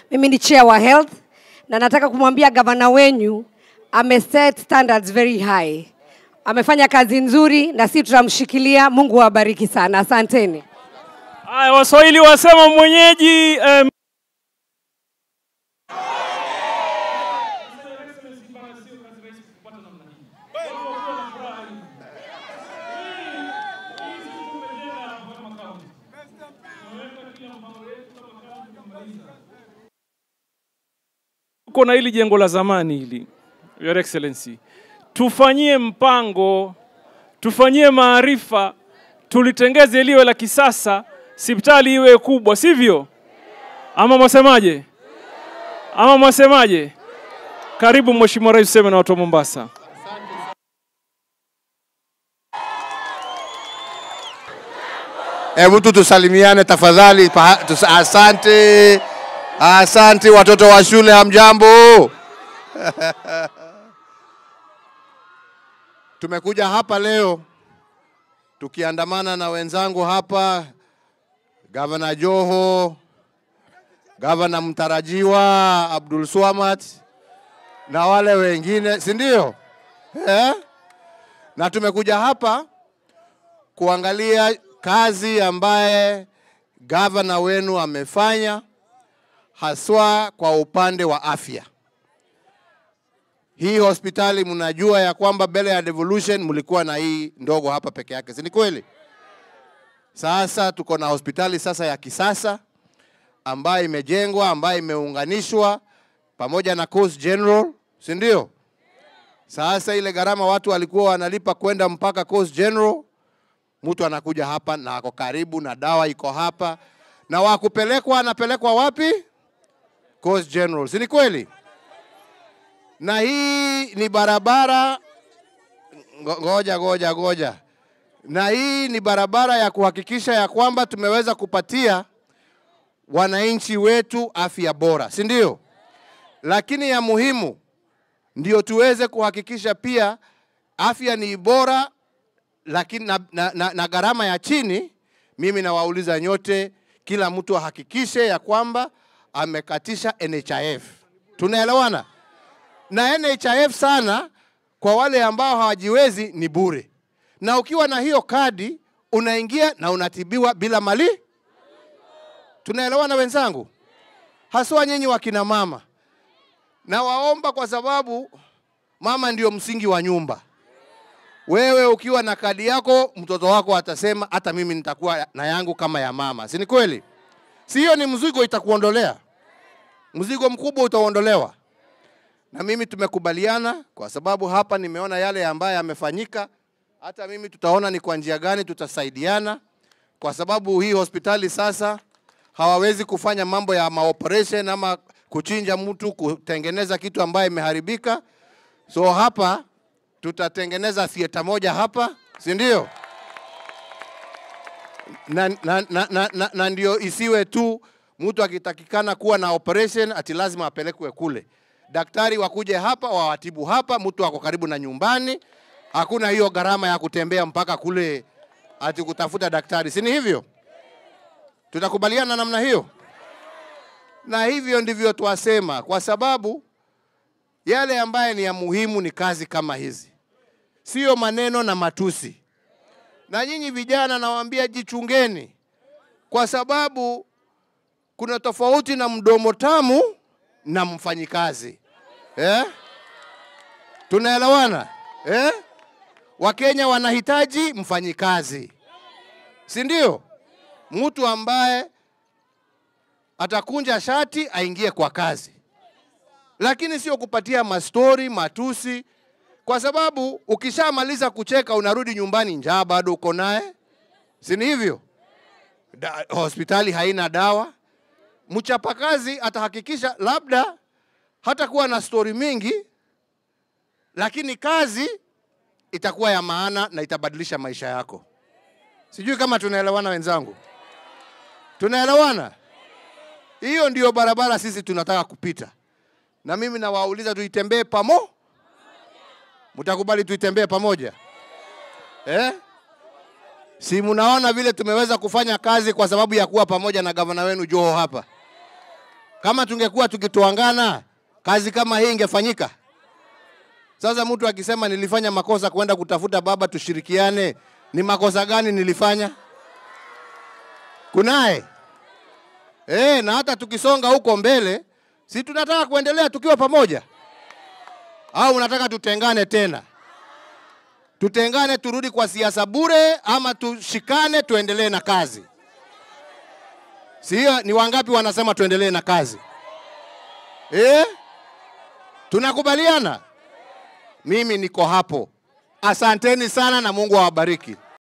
Mimi ni chair wa health na nataka kumwambia gavana wenyu ameset standards very high. Amefanya kazi nzuri na sisi tutamshikilia. Mungu awabariki sana, asanteni. Haya, Waswahili wasema mwenyeji em, Tuko na hili jengo la zamani hili, Your Excellency, tufanyie mpango, tufanyie maarifa, tulitengeze liwe la kisasa, sipitali iwe kubwa, sivyo? Ama mwasemaje? Ama mwasemaje? Karibu Mheshimiwa Rais, useme na watu wa Mombasa. Hebu tu tusalimiane tafadhali. pa- tus- Asante, asante watoto wa shule, hamjambo? Tumekuja hapa leo tukiandamana na wenzangu hapa, Gavana Joho, Gavana mtarajiwa Abdul Swamad na wale wengine, si ndio? Eh? Na tumekuja hapa kuangalia kazi ambaye gavana wenu amefanya haswa kwa upande wa afya. Hii hospitali mnajua ya kwamba mbele ya devolution mlikuwa na hii ndogo hapa peke yake, si ni kweli? Sasa tuko na hospitali sasa ya kisasa ambayo imejengwa, ambayo imeunganishwa pamoja na Coast General, si ndio? Sasa ile gharama watu walikuwa wanalipa kwenda mpaka Coast General mtu anakuja hapa na ako karibu na dawa iko hapa, na wakupelekwa anapelekwa wapi? Coast General, si ni kweli? Na hii ni barabara ngo- ngoja ngoja ngoja, na hii ni barabara ya kuhakikisha ya kwamba tumeweza kupatia wananchi wetu afya bora, si ndio? Lakini ya muhimu ndio tuweze kuhakikisha pia afya ni bora lakini na, na, na, na gharama ya chini, mimi nawauliza nyote, kila mtu ahakikishe ya kwamba amekatisha NHIF. Tunaelewana? Na NHIF sana kwa wale ambao hawajiwezi ni bure, na ukiwa na hiyo kadi unaingia na unatibiwa bila mali. Tunaelewana wenzangu? Haswa nyinyi wakina mama, nawaomba kwa sababu mama ndio msingi wa nyumba. Wewe ukiwa na kadi yako, mtoto wako atasema hata mimi nitakuwa na yangu kama ya mama, si ni kweli? Si hiyo ni mzigo itakuondolea, mzigo mkubwa utaondolewa. Na mimi tumekubaliana, kwa sababu hapa nimeona yale ambayo yamefanyika. Hata mimi tutaona ni kwa njia gani tutasaidiana, kwa sababu hii hospitali sasa hawawezi kufanya mambo ya maoperation ama kuchinja mtu, kutengeneza kitu ambayo imeharibika. So hapa tutatengeneza theater moja hapa, si ndio? Na, na, na, na, na, na ndio isiwe tu mtu akitakikana kuwa na operation ati lazima apelekwe kule. Daktari wakuje hapa wawatibu hapa, mtu ako karibu na nyumbani, hakuna hiyo gharama ya kutembea mpaka kule ati kutafuta daktari, si ni hivyo? Tutakubaliana namna hiyo, na hivyo ndivyo twasema, kwa sababu yale ambaye ni ya muhimu ni kazi kama hizi, sio maneno na matusi. Na nyinyi vijana, nawaambia jichungeni, kwa sababu kuna tofauti na mdomo tamu na mfanyikazi eh? Tunaelewana eh? Wakenya wanahitaji mfanyikazi, si ndio? Mtu ambaye atakunja shati aingie kwa kazi lakini sio kupatia mastori matusi, kwa sababu ukishamaliza kucheka unarudi nyumbani, njaa bado uko naye, si ni hivyo? Da, hospitali haina dawa. Mchapakazi atahakikisha labda hatakuwa na stori mingi, lakini kazi itakuwa ya maana na itabadilisha maisha yako. Sijui kama tunaelewana wenzangu, tunaelewana? Hiyo ndio barabara sisi tunataka kupita na mimi nawauliza tuitembee pamo, mtakubali tuitembee pamoja eh? Si mnaona vile tumeweza kufanya kazi kwa sababu ya kuwa pamoja na gavana wenu Joho hapa Kama tungekuwa tukitoangana, kazi kama hii ingefanyika? Sasa mtu akisema nilifanya makosa kwenda kutafuta baba tushirikiane, ni makosa gani nilifanya? Kunaye eh, na hata tukisonga huko mbele, si tunataka kuendelea tukiwa pamoja, au unataka tutengane tena? Tutengane turudi kwa siasa bure, ama tushikane tuendelee na kazi? Si hiyo? Ni wangapi wanasema tuendelee na kazi eh? Tunakubaliana? Mimi niko hapo. Asanteni sana na Mungu awabariki.